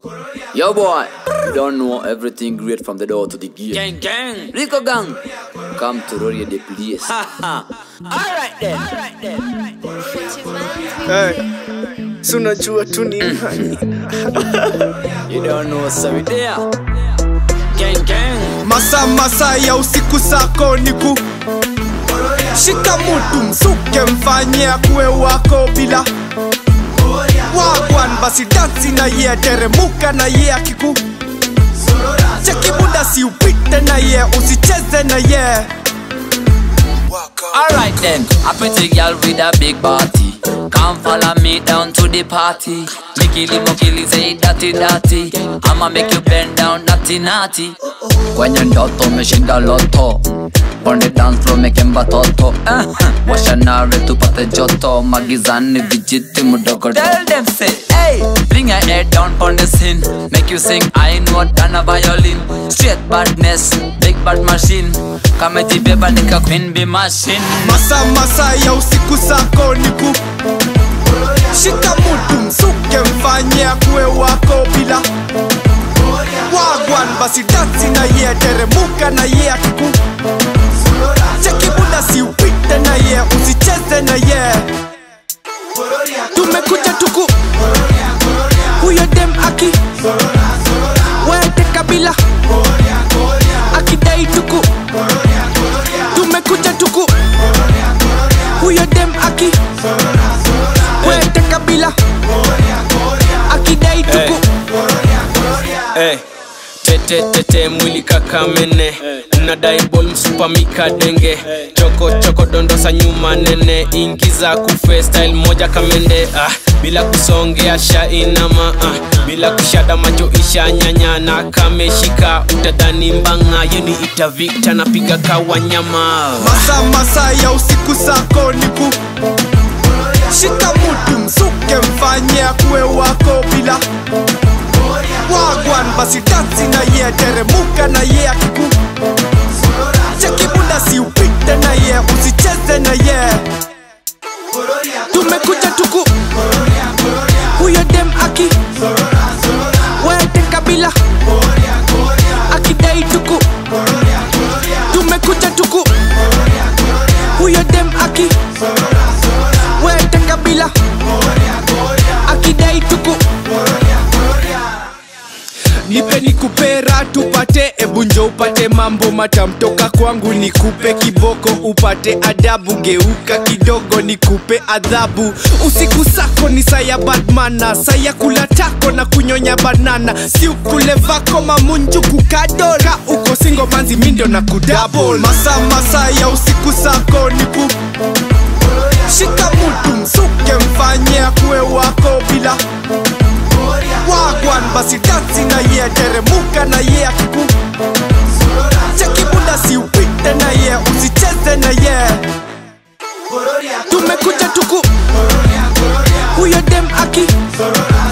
Yo boy, you don't know everything great from the door to the gate. Gang, gang. Rico gang, come to Rory the place. Alright then. Alright then. Hey, si unajua tu ni nani? You don't know so we there. Gang, gang. Masa masa ya usiku sako ni ku shika mutu msuke mfanye akuwe wako bila wagwan basi dansi na ye teremuka na ye akiku cheki muda si upite na ye usicheze na ye Alright then, a pretty girl with a big body. Come follow me down to the party. Mikili mokili say dirty dirty. I'ma make you bend down naughty naughty. Kwenye ndoto umeshinda loto. On the dance floor making batoto. Uh, washa nare tupate joto. Magizani vijiti mudogo. Tell them say, hey, bring your head down on the scene. Make you sing, I know than a violin. Straight badness, big bad machine. Kama jibeba nika queen be machine. masa masa ya usiku sako ni ku shika mutu msuke mfanye akuwe wako bila wagwan basi dansi na ye teremuka na ye akiku cheki muda si upite na ye usicheze na ye tumekuja tuku huyo dem aki wete kabila akidai tuku tumekuja tuku huyo dem aki wete kabila akidai tuku hey. tete tete mwili kakamene nadai bol msupamika denge choko choko dondosa nyuma nene ingiza kufe style moja kamende ah, bila kusongea shainama ah, bila kushada macho isha nyanya na kameshika utadhani mbanga yeni itavita napiga kawanyama masa masa ya usiku sako ni ku shika mutu msuke mfanye akuwe wako bila wagwan basi dansi na ye teremuka na ye akiku cheki muda si upite na ye usicheze na ye tumekuja tuku huyo dem aki wete kabila akidai tuku tumekuja tuku huyo dem aki wete kabila akidai tuku nipe nikupera tupate ebunjo upate mambo matamtoka kwangu nikupe kiboko upate adabu geuka kidogo nikupe adhabu usiku sako ni saya badmana saya kula tako na kunyonya banana si ukule vako mamunju kukadola uko singo manzi mindo na kudabol masa masa ya usiku sako niku shika mutu msuke mfanye akuwe wako bila wagwan basi dansi na ye teremuka na ye akiku cheki muda si upite na ye usicheze na ye tumekuja tuku huyo dem aki